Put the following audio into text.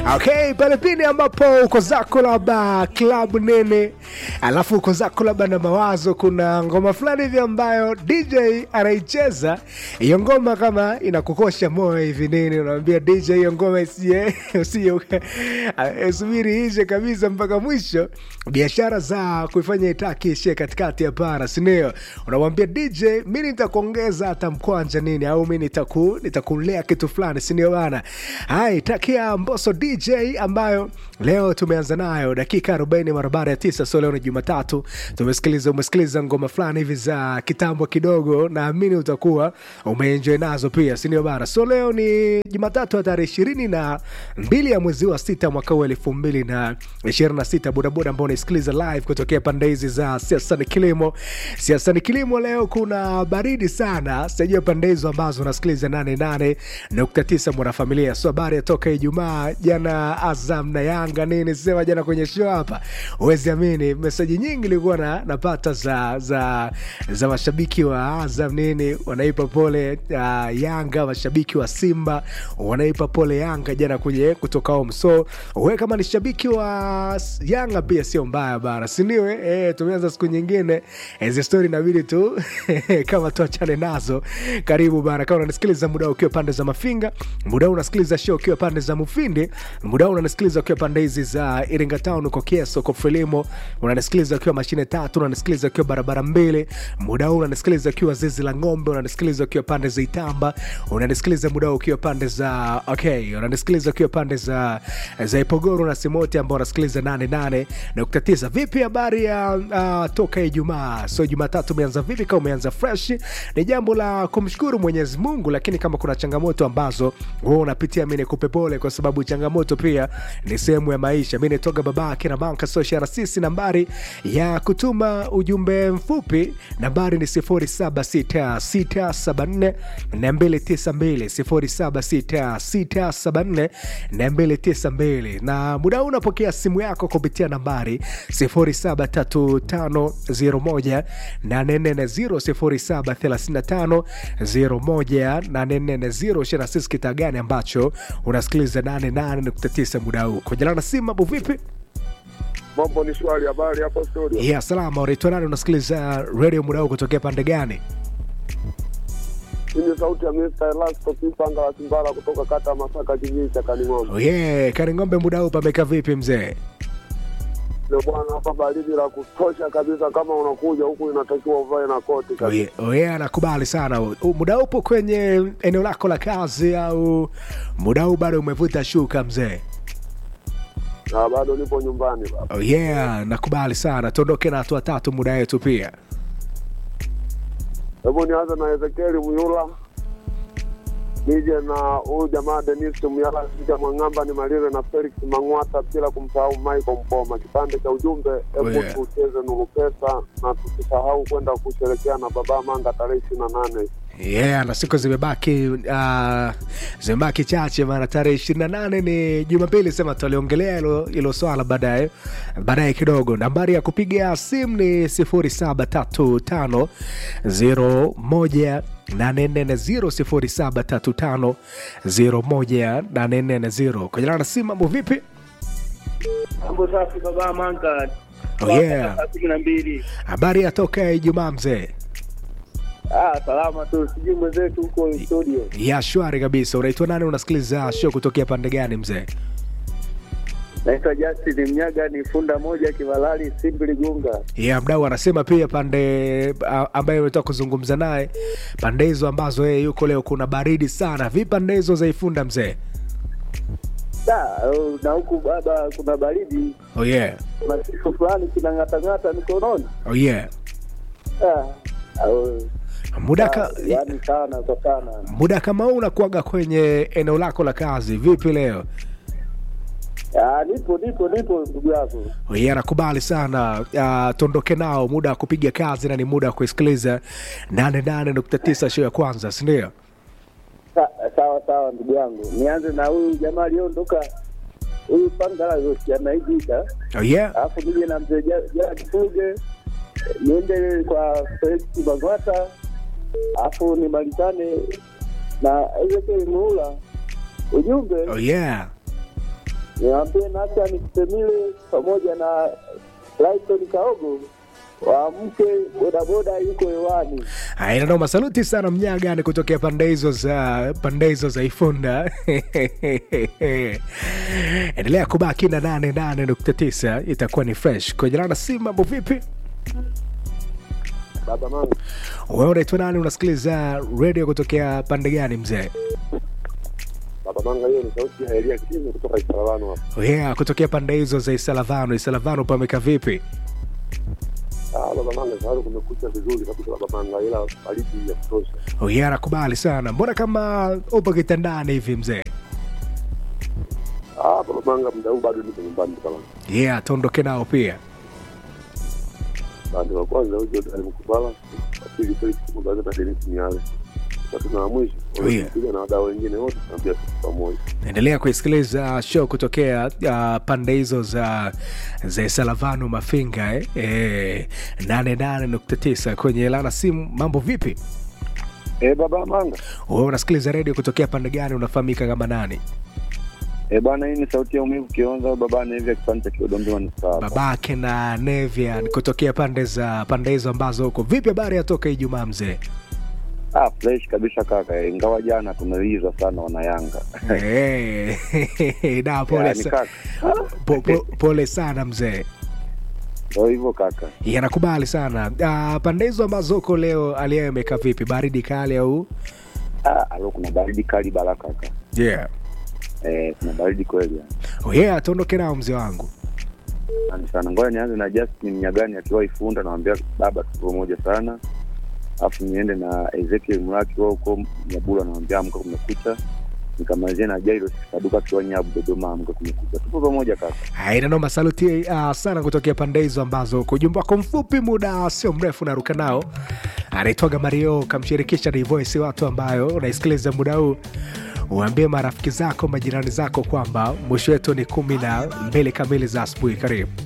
Okay, pale pindi ambapo uko zako labda klabu nene, alafu uko zako labda na mawazo, kuna ngoma fulani hivi ambayo DJ anaicheza hiyo ngoma, kama inakukosha moyo hivi nini, unamwambia DJ hiyo ngoma isiye usiye subiri ishe kabisa mpaka mwisho, biashara za kuifanya itaki ishie katikati ya para, si ndio? Unamwambia DJ, mi nitakuongeza hata mkwanja nini, au mi nitaku nitakulea kitu fulani, si ndio bana? Hai, takia Mbosso DJ ambayo leo tumeanza nayo dakika 40 mara baada ya tisa. So leo ni Jumatatu, tumesikiliza umesikiliza ngoma fulani hivi za kitambo kidogo, naamini utakuwa umeenjoy nazo pia, si ndio bana? So leo ni Jumatatu ya tarehe ishirini na mbili ya mwezi wa sita mwaka huu elfu mbili na ishirini na sita. Bodaboda ambao unaisikiliza live kutokea pande hizi za siasa ni kilimo, siasa ni kilimo. Leo kuna baridi sana, sijajua pande hizo ambazo unasikiliza 88.9 mwanafamilia. So habari ya toka Ijumaa jana, Azam na Yanga nini sema jana kwenye show hapa, huwezi amini meseji nyingi ilikuwa na, napata za, za, za mashabiki wa Azam nini wanaipa pole uh, Yanga, mashabiki wa Simba wanaipa pole Yanga jana kwenye kutoka home. So we kama ni shabiki wa Yanga pia sio mbaya bara, sindio? Eh, tumeanza siku nyingine hizi stori inabidi tu kama tuachane nazo. Karibu bana, kama unanisikiliza muda ukiwa pande za Mafinga, muda unasikiliza show ukiwa pande za Mufindi, muda unanisikiliza ukiwa pande hizi za Iringa Town, uko Kieso, uko Frelimo, unanisikiliza ukiwa mashine tatu, unanisikiliza ukiwa barabara mbili, muda huu unanisikiliza ukiwa zizi la ng'ombe, unanisikiliza ukiwa pande za Itamba, unanisikiliza muda huu ukiwa pande za okay, unanisikiliza ukiwa pande za za Ipogoro na Simoti ambao unasikiliza 88.9. Vipi habari ya uh, toka Ijumaa? So Jumatatu umeanza vipi? Kama umeanza fresh, ni jambo la kumshukuru Mwenyezi Mungu, lakini kama kuna changamoto ambazo wewe unapitia, mimi nikupe pole, kwa sababu changamoto pia ni sehemu ya maisha. Mimi nitoka baba kina banka social sisi, nambari ya kutuma ujumbe mfupi nambari ni 076674 292 076674 na muda huu unapokea simu yako kupitia nambari 073501 840 073501 shana sisi kita gani ambacho unasikiliza 88.9 muda huu kujalana simu. Mambo vipi? Mambo ni shwari. Habari hapo studio? ya salama. Unaitwa nani? Unasikiliza radio muda huu kutokea pande gani? Hii ni sauti ya Mr. Elasto Kipanga wa Simbara kutoka kata ya Masaka kijiji cha Kaning'ombe. Oh yeah, Kaning'ombe muda huu pameka vipi mzee? Ndio bwana, hapa baridi la kutosha kabisa. Kama unakuja huku inatakiwa uvae na koti Oh kabisa. yeah, oh yeah, nakubali sana. U- Muda upo kwenye eneo lako la kazi au muda huu bado umevuta shuka mzee? Na bado nipo nyumbani baba. Oh yeah, nakubali sana. Tuondoke na hatua tatu muda wetu pia. Hebu nianze na Ezekieli Muyula, nije na huyu jamaa Denis Muyala, Sija Mwang'amba, nimalize na Felix Mang'wata, bila kumsahau Michael Mpoma. Kipande cha ujumbe, hebu Oh, yeah. tucheze nuru pesa na tusisahau kwenda kusherekea na baba Manga tarehe ishirini na nane. Yeah, na siku zimebaki uh, zimebaki chache, maana tarehe ishirini na nane ni Jumapili. Sema tuliongelea hilo hilo swala baadaye baadaye kidogo. Nambari ya kupiga simu ni sifuri saba tatu tano zero moja nane nne zero sifuri saba tatu tano zero moja nane nne zero. Kwenye laini ya simu, mambo vipi? Mambo safi baba Manga. Oh, yeah. Saa kumi na mbili. Habari ya toka Ijumaa mzee? Ah, salama tu. Sijui mwenzetu huko studio. Ya shwari kabisa. Unaitwa nani? Unasikiliza show kutokea pande gani mzee? Naitwa Justin Mnyaga, ni funda moja Kivalali Simbi Gunga. ya mdau anasema pia pande a- ambaye umetoka kuzungumza naye pande hizo ambazo yeye yuko leo kuna baridi sana vi pande hizo zaifunda mzee Da, oh, na huku baba kuna baridi. oh yeah. Kuna kitu fulani kinang'atang'ata mikononi. oh yeah. Ah, oh, muda, ka, ah, yaani sana kwa sana. muda kama huu unakuaga kwenye eneo lako la kazi vipi leo Ah, nipo nipo nipo ndugu yako. oh yeah, nakubali sana uh, tuondoke nao muda wa kupiga kazi na ni muda wa kuisikiliza 88.9 show ya kwanza sindio Sa, sawa sawa ndugu yangu. Nianze na huyu jamaa aliondoka huyu Pangala Yosi anaijika. oh yeah. alafu nije na mzee Ja- Gerard Fuge, niende kwa Felix Magwata, alafu nimalizane na Ezekiel Muula. Ujumbe Oh yeah. niwaambie Nathan Kitemile pamoja na Laison Kaogo waamke, bodaboda yuko hewani. Aina noma, saluti sana Mnyaga ni kutokea pande hizo za pande hizo za Ifunda. Endelea kubaki na nane nane nukta tisa itakuwa ni fresh. Kwa jina la simu, mambo vipi? Baba Manga, Wewe unaitwa nani? Unasikiliza radio kutokea pande gani mzee? Baba Manga, hiyo ni sauti ya Elia Kitime kutoka Isalavano hapa. Yeah, kutokea pande hizo za Isalavano. Isalavano pameka vipi? Ah, Baba Manga, sasa kumekucha vizuri kabisa Baba Manga, ila baridi ya kutosha. Oh, yeah, nakubali sana. Mbona kama upo kitandani hivi mzee? Ah, Baba Manga, muda huu bado niko nyumbani Baba Manga. Yeah, tuondoke nao pia. Bado wa kwanza huyo Dani Mkubala, wa pili Felix Mugaza na Dennis Miale. Tatu na wa mwisho, Oh, yeah. wanakuja na wadau wengine wote tunaambia tuko pamoja. Endelea kuisikiliza show kutokea uh, pande hizo za za Isalavano Mafinga eh? Eh, 88.9 kwenye lana simu. Mambo vipi? Eh, Baba Manga. Wewe unasikiliza redio kutokea pande gani? Unafahamika kama nani? Eh, bwana hii ni sauti ya umivu kionza baba na hivi ya kipande cha Kiodombi wa Nisaa. Babake na Nevian kutokea pande za pande hizo ambazo huko. Vipi habari yatoka Ijumaa mzee? Ah, fresh kabisa kaka. eh, Ingawa jana tumelizwa sana wana Yanga. Eh, da pole, Yaani sa, kaka. po, po, pole sana mzee. Ndio hivyo kaka. Yanakubali sana. Uh, pande hizo ambazo huko leo aliyeyo imekaa vipi? Baridi kali au? Ah, alo kuna baridi kali bara kaka. Yeah. Eh, kuna baridi kweli. yani. Oh yeah, tuondoke nao mzee wangu. Asante sana. Ngoja nianze na Justin Mnyagani akiwa Ifunda, namwambia baba tuko pamoja sana. Alafu niende na Ezekiel Mlaki wao huko Nyabula, namwambia amka kumekucha. Nikamalizia na Jairo Saduka akiwa Nyabu Dodoma, amka kumekucha. Tupo pamoja kaka. Haina noma, saluti uh, sana kutokea pande hizo ambazo kwa ujumbe wako mfupi, muda sio mrefu naruka nao. Anaitwaga Mario, kamshirikisha ni voice watu ambayo unaisikiliza muda huu uambie marafiki zako majirani zako kwamba mwisho wetu ni kumi na mbili kamili za asubuhi. Karibu.